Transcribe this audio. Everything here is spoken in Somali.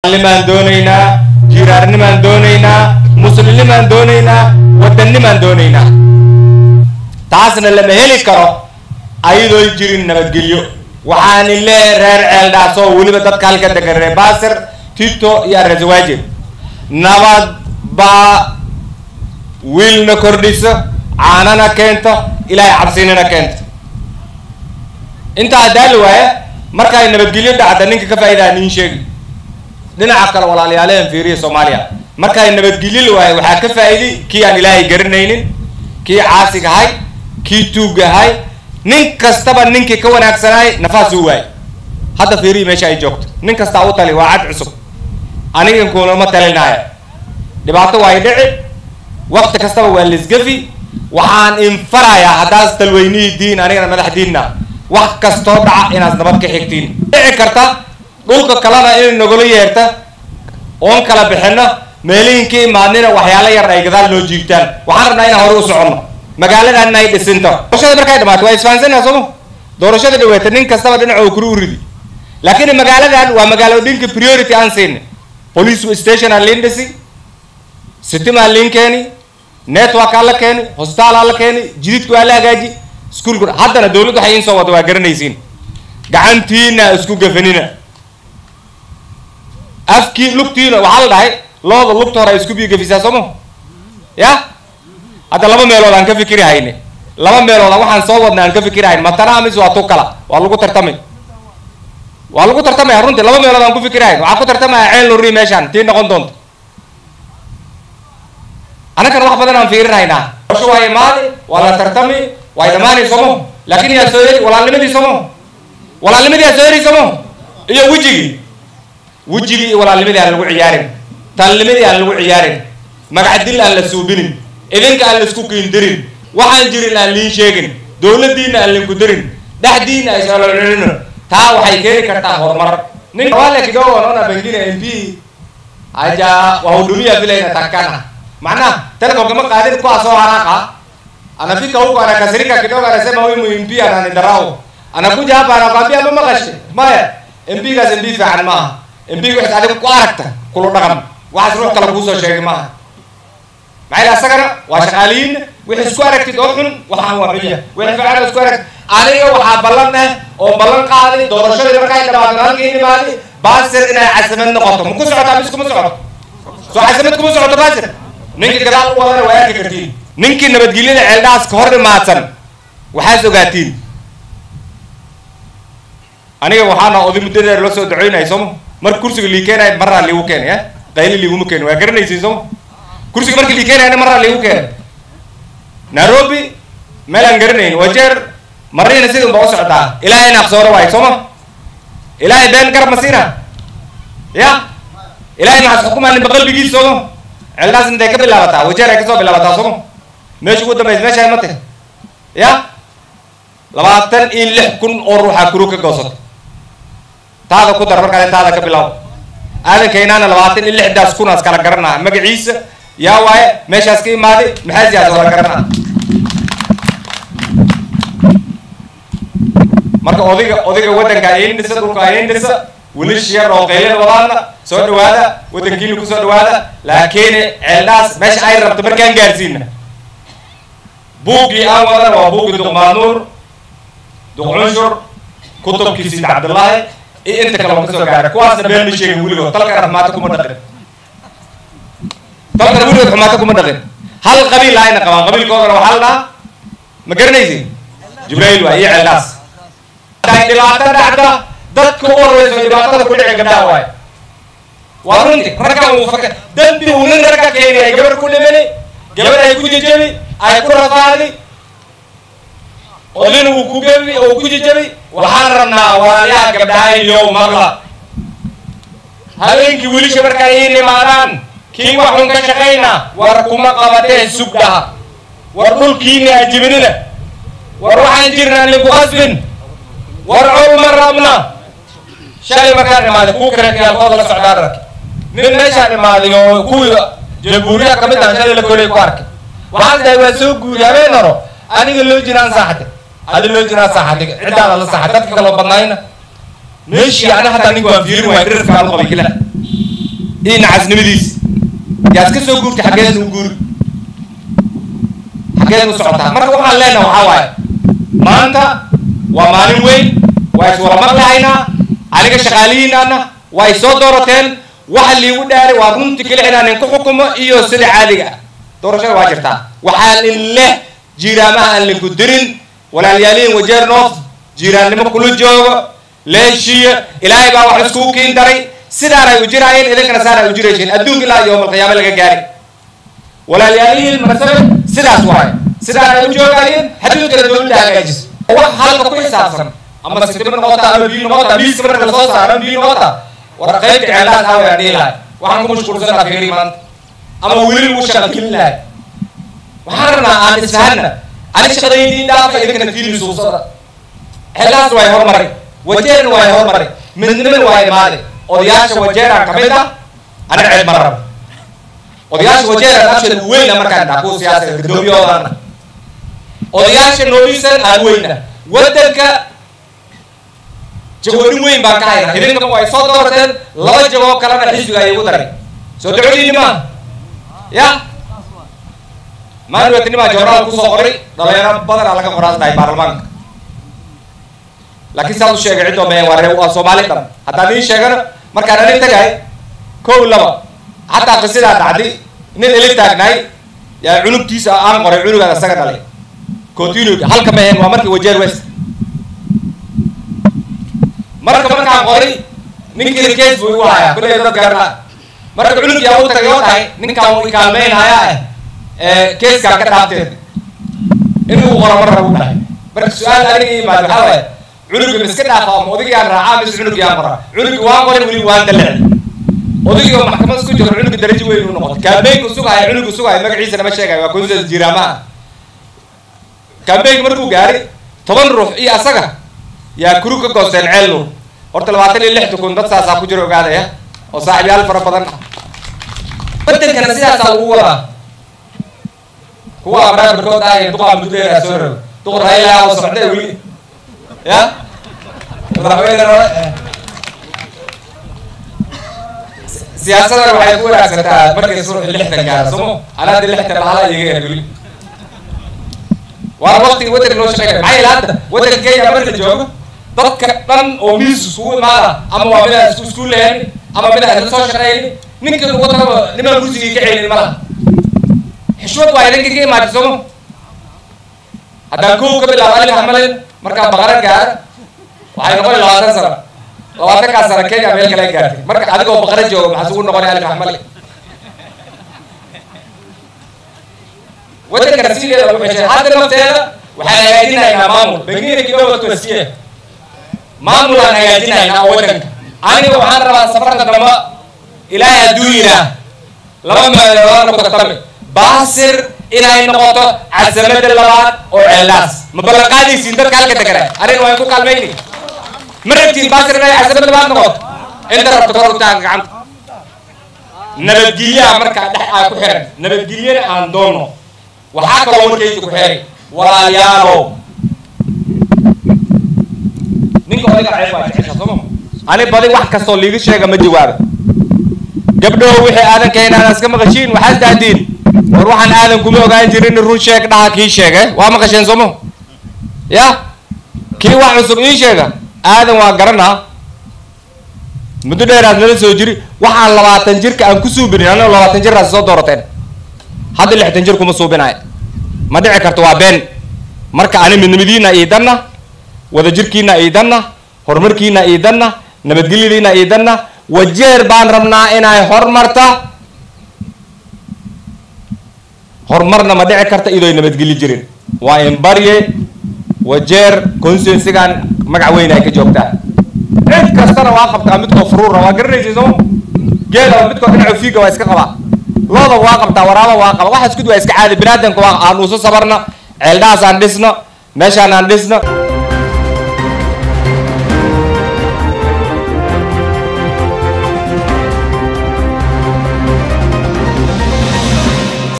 limaan doonaynaa jiraarnimaan doonaynaa muslimnimaan doonaynaa waddannimaan doonaynaa taasna lama heli karo ayadoo jirin nabadgelyo waxaan leeyahay reer ceeldhaas oo weliba dadka halka degan reer baasir tito iyo arasawaaje nabad baa wiilna kordhiso caanana keento ilaahay cabsinina keento intaa haddaa la waaya markay nabadgelyo dhacda ninka ka faa'idaa nin sheegi dhinaca kale walaalyaalahan fiiriya soomaaliya markay nabadgelyo la waayo waxaa ka faa'iiday kii aan ilaahay garanaynin kii caasiga ahay kii tuugga ahay nin kastaba ninkii ka wanaagsanaay nafaas uu waayay hadda fiiriya meesha ay joogto nin kastaa u tali waa cad cusub anigan kuunama talinaayo dhibaato waay dhici wakti kastaba waa lisgafi waxaan infarayaa haddaas talweynihii diin anigana madax diinna wax kastoo dhaca inaad nabad ka xigtiin dhici karta dhulka kalena inay nagula yeerta oon kala bixino meelihin ka imaadnina waxyaalo yar ay gadaal noo jiigtaan waxaan rabnaa inaan hore u soconno magaaladan ay dhisinto doorashada markay dhamaato waa isfahansanaa sooma doorashada dhaweeta nin kastaba dhinaco kuru uridi laakiin magaaladan waa magaalooyinka priority aan siinay police station aan liin dhisi sitima aan liin keeni network aan la keeni hospital aan la keeni jididku waa la hagaaji iskuulku haddana dawladdu waxay in soo wada waa garanaysiin gacantiina isku gafanina afkii lugtiina waxaa la dhahay looda lugta hore ay isku biyo gafisaa sooma ya hadda laba meelood aan ka fikiri hayne laba meelood waxaan soo wadna aan ka fikiri hayn matana mis waa tu kala waa lagu tartamay waa lagu tartamaya runtii laba meelood aan ku fikiri hayn waxaa ku tartamaya ceel lori meeshaan tii noqon doonta annagana wax badan aan fiirin haynaa doorasho waa imaadi waa la tartami way dhamaanay somo laakin yaa soo heli walaalnimadii somo walaalnimadii yaa soo heli somo iyo wejigii wejigii iyo walaalnimadii aan lagu ciyaarin talnimadii aan lagu ciyaarin magacdil aan la suubinin idinka aan laisku kiindirin waxaan jirin aan liin sheegin dowladdiina aan linku dirin dhexdiina ay solololino taa waxay keeni kartaa horumar nin wale kidogo naona pengine mp haja wahudumia vile inatakikana maana telecom kama qaadin kuwa soo haraka anafika huko anakasirika kidogo anasema huyu MP ananidharau anakuja hapa anakwambia mama kashe maya MP gaas MP fiican maaha MP waxaad adiga ku aragta kula dhaqan waxaas ruux kale kuusoo sheegay maaha maxay asagana waa shaqaaliyiin wixii isku aragtid oo xun waxaan waa xunya wixii fiican isku aragtid aniga waxaa ballan ah oo ballan qaaday doorashadii markay dhamaato halkii imaadi baasir inay casimad noqoto ma ku socotaa mise kuma socoto soo casimad kuma socoto baasir ninkii gadaal u wadana waa arki kartiin ninkii nabadgelyada ceeldhaas ka hor imaadsan waxaas ogaatiin aniga waxaana oday muddo dheer la soo dacoynaya sooma marka kursiga lii keenaya maraa liigu keenay a qayli liiguma keeni waa garanaysiin sooma kursiga markii lii keenayana maraa liigu keenay nairobi meel aan garanayn wajeer marina sidun ba u socdaa ilaahay naaqsooro waayo sooma ilaahay been garab ma siina ya ilaahay maxaas xukumaa ninba qalbigiisa sooma ceeldhaas intay ka bilaabataa wajeer ay kasoo bilaabataa sooma meesha ugu dambaysa meesha ay mate ya labaatan iyo lix kun oo ruuxaa kuru ka goosata taada ku dar markaale taada ka bilaabo aadankaynaana labaatan iyo lixdaas kunaas kala garanaa magaciisa yaa waaye meeshaas ka imaaday maxaasiyaas wala garanaa marka odayga odayga waddanka ayin dhisa dhulka ayin dhisa welish yar oo qaylada wadaadna soo dhawaada waddankiina kusoo dhawaada laakiin ceeldhaas meesha ay rabto markaan gaarsiina buuggii aan wadana waa buuggii duqmaanuur duqcunshur kutubkii sid cabdullaahi iyo inta kale oo kasoo gaara kuwaasna been ma sheegin weligood talkana xumaata kuma dhaqin talkana weligood xumaata kuma dhaqin hal qabiil ayna qabaan qabiilkoodana waxaa la dhahaa ma garanaysi jibrayl waa iyo ceeldhaas haday dhibaato dhacda dadka u horeyso dhibaatada ku dhici gabdhaha waaye waa runti raggan uu faka dambi uu nin ragga keenay ay gabar ku dhimani gabar ay ku jejebi ay ku rafaadi odina uu ku gebi oo ku jejebi waxaan rabnaa walaalayaha gabdhaha iyo maqla habeenkii wiilisha markay ii nimaadaan kii wax xun ka shaqayna war kuma qabatee sugdhaha war dhulkiina ajibinina war waxaan jirnaa linku qasbin war col ma rabna shalay markaan imaaday kuu kareekayaalkooda la socdaan rag nin meeshaan imaaday oo kuwii jamhuuriyaha kamid ah shalay la kolay ku arkay waxaan dhahay waa soo guuri habeen horo aniga loo jiraan saaxade adi loo jiraan saaxade ciddaada la saaxad dadka kaloo badnaayna meeshii ana hataa ninka waan fiirin waay dhirarkaan u qabay kila iyo nacasnimadiis yaa iska soo guurtay xaggeedna u guuri xaggeedna u socotaa marka waxaan leenaha waxaa waaye maanta waa maalin weyn waa is wada maqlahaynaa aniga shaqaalihiinaana waa is soo doorateen waxa liigu dhaaray waa runtii keli inaan inku xukumo iyo sida caadiga ah doorashada waa jirtaa waxaan in leh jiiraamaha aan linku dirin walaalyaalihin wajeer noof jiiraannimo kula joogo leeshiya ilaahay baa wax iskugu kiin daray sidaan ay u jiraayeen idinkana saan ay u jiraysiin adduunka ilaa yowmal qiyaame laga gaari walaalyaalihiin marsabe sidaas waaye sidaan ay u joogaayeen xaduudkana dowladda hagaajis wax halka ku xisaabsan ama sitima noqota ama biyo noqota miiska marka lasoo saaro ama biyo noqota war qaybta ceellaas aa waa dhihi lahay waxaan ku mashquulsanaa fiiri maanta ama weli lagu shaqa gelin lahay waxaan rabnaa aan isfahanna ani shaqadaydii dhaafa idinkana fiili suusada ceellaas waa hormaray wajeerna waa hormaray midnimana waa imaaday odayaasha wajeeraan kamid ah aniga ceeb ma rabo odayaasha wajeeraan afshan weyna markaan dhaha kuwa siyaasada gadoomiyoodaana odayaasha noolisan aan weyna wadanka jagoonin weyn baan ka hayna idinka way soo doorateen laba jagoo kalena xisbiga ay ugu daray soo dacodiini maa ya maanuwetinimaa jornaal kusoo qoray dhalinyaro badanaa laga qoraasnahay baarlamaanka laakiin saad u sheegay ciddoo meen waa ree waa soomaali dhan haddaan ii sheegana markaan anig tagay kow laba xataa qisidaa dhacday nin ili taagnaay yaa cunugtiisa aan qoray cunugaada isaga dhalay continue halka mehen waa markii wajeer west marka markaan qoray ninkii kees buu igu hayaa kulley dad garna marka cunug yaa u tagay oo dhahay ninkaan uu ikaalmeynaya eh keeskaa ka dhaafteen inuu qoro mar rabu dhahay marka su-aal aniga imaad waxaa waaye cunuga miska dhaafa ama odagaan raacaa mise cunug yaa qora cunugi waan qoray weli waan dalecay odagii oo maxkamad isku jiro cunuga darajo weyn u noqotay kaambeynka sugahaya cunuga sugahaya magaciisa nama sheegayo waa konsas jiraamaha kaambeynka markuu gaaray toban ruux iyo asaga yaa kuru ka goosteen ceel nuur horta labaatan iyo lix tukun dad saasaa ku jira ogaadaya oo saaxiibyaal fara badan ah wadankana sidaasaa lagu wadaa kuwa abraa barkood ah iyo duqaa mudleeraa soo rogo duq raila oo socda weli ya madaxweyne siyaasadan waxay ku wanaagsantaa markay suruxi lixdan gaaro somo anaadi lixdan lahala iyaga er weli waa waqtiga wadanka loo shaqeynaya maxaa yeele hadda wadanka kenya marka joogo dadka dhan oo miis iskugu imaada ama waa midaan isku isku leeyahay ama midaan isla soo shaqeeyni ninka lagu tagaba nimaan kursigii ka celin malaha xishmad waa idinka ka imaatay somo haddaan kow ka bilaabo alif xamalin markaa baqara gaara waxay noqon labaatan sano labaatankaa sano kenya meel kale gaartay marka adigoo baqara jooga maxaa sugu noqonay alif xamalin wadankana sideeda lagu xishay hadda nafteeda waxaan hagaajinaynaa maamul bengine kidogo tuwasiye maamul aan hagaajinaynaa oo wadanka aniga waxaan rabaa safarka damba ilaahay hadduu yidhaah laba meeloodaan ku tartami baasir inay noqoto casamada labaad oo ceellaas ma ballan qaadaysiin dadka halka degana aniga waan ku kaalmayni ma rabtiin baasir inay casamada labaad noqoto inta rabto kor u taaga gacanta nabadgelyaha markaa dhex aa ku xiran nabadgelyana aan doonno waxaa kaloo warkayga ku xeeray walaalayaalow ninka odiga ceeb waa jecesha sooma ani badi wax kastoo liiga sheega ma jawaaba gabdhow wixii aadan keenaan iska maqashiin waxaad dahdiin war waxaan aadan kuma ogaan jirin run sheeg dhaha kii sheege waa maqasheen sooma ya kii wax cusub ii sheega aadan waa garanaa muddo dheeraad nala soo jiri waxaan labaatan jirka aan ku suubinin anoo labaatan jiraas soo doorateen hadda lixdan jir kuma suubinayo ma dhici karto waa been marka ani midnimadiina iidanna wadajirkiina iidanna horumarkiina iidanna nabadgelyadiina iidanna wajeer baan rabnaa inay hormarta horumarna ma dhici karta idoy nabadgelyo jirin waa in barye wajeer consensigan magac weyn ay ka joogtaa cid kastana waa qabtaa midkoo furuura waa garanaysa soo geela midkoo dhinaco fiiga waa iska qabaa looda waa qabtaa waraaba waa qaba waxa isku waa iska caadi binaadamka waa aan uuso sabarna ceeldhahaas aan dhisno meeshaan aan dhisno